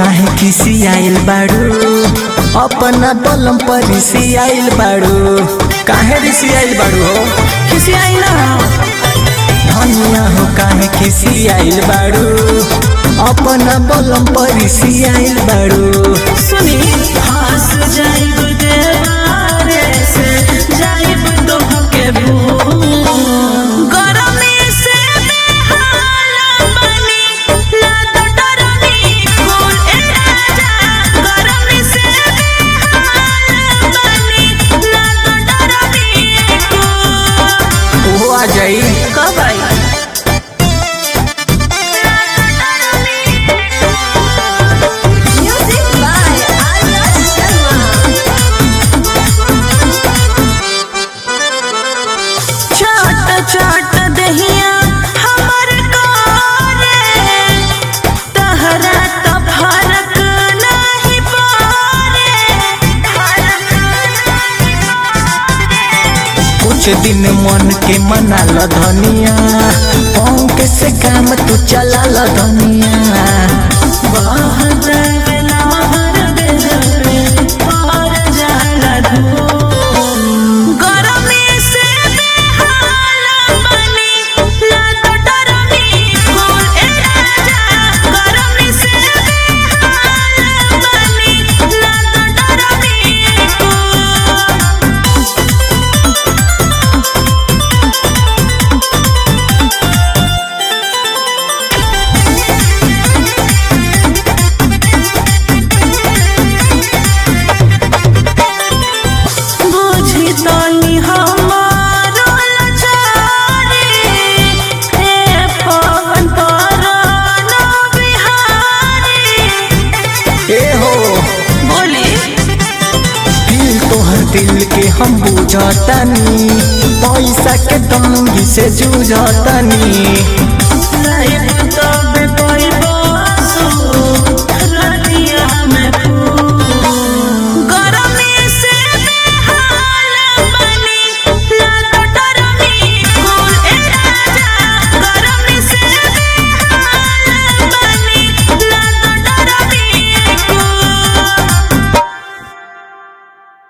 काहे किसी आइल बाड़ू अपना बलम पर ऋषि आइल बाड़ू काहे ऋषि आइल बाड़ू हो किसी आई ना धनिया हो काहे किसी आइल बाड़ू अपना बलम पर ऋषि आइल बाड़ू सुनी हंस जाइब देवारे से जाइब तो के भूल गरमी से बेहाल बनी लात डरनी फूल ए राजा गरमी से बेहाल बनी लात डरनी फूल वो आ जाई कब आई Music by Arya Sharma. छोट छोट दहिया हमर कोरे तहरा त फरक नाही पड़े फरक नाही पड़े कुछ दिन मन के मना ल धनिया पंख से काम तू चला ल धनिया बहुत बेला हर दिल पे और जाला धूप गरमी से बेहाल बनी लात डरनी फूल ए राजा गरमी से बेहाल बनी लात डरनी फूल बुझी तनी हमारो लाचारी ए पवन पराना बिहारी ए हो बोली दिल तोहर दिल के हम बुझतानी पैसा के तंगी से जूझतानी लाइफ